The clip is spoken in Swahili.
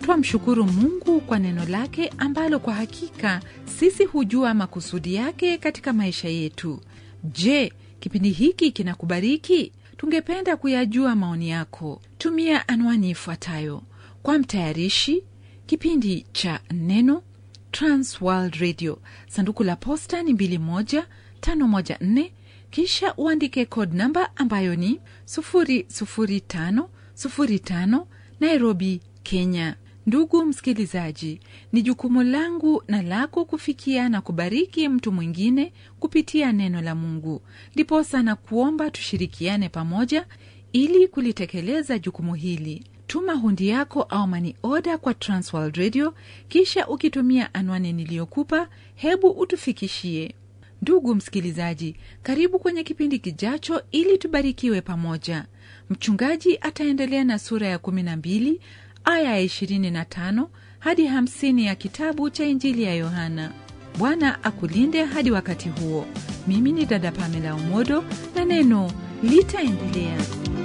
twamshukuru Mungu kwa neno lake ambalo kwa hakika sisi hujua makusudi yake katika maisha yetu. Je, kipindi hiki kinakubariki? Tungependa kuyajua maoni yako. Tumia anwani ifuatayo kwa mtayarishi kipindi cha Neno, Transworld Radio, sanduku la posta ni 21514, kisha uandike code namba ambayo ni 00505 Nairobi, Kenya. Ndugu msikilizaji, ni jukumu langu na lako kufikia na kubariki mtu mwingine kupitia neno la Mungu. Ndiposa na kuomba tushirikiane pamoja ili kulitekeleza jukumu hili. Tuma hundi yako au mani oda kwa Transworld Radio, kisha ukitumia anwani niliyokupa, hebu utufikishie. Ndugu msikilizaji, karibu kwenye kipindi kijacho ili tubarikiwe pamoja. Mchungaji ataendelea na sura ya 12 aya ya 25 hadi 50 ya kitabu cha Injili ya Yohana. Bwana akulinde hadi wakati huo. Mimi ni dada Pamela Umodo na neno litaendelea.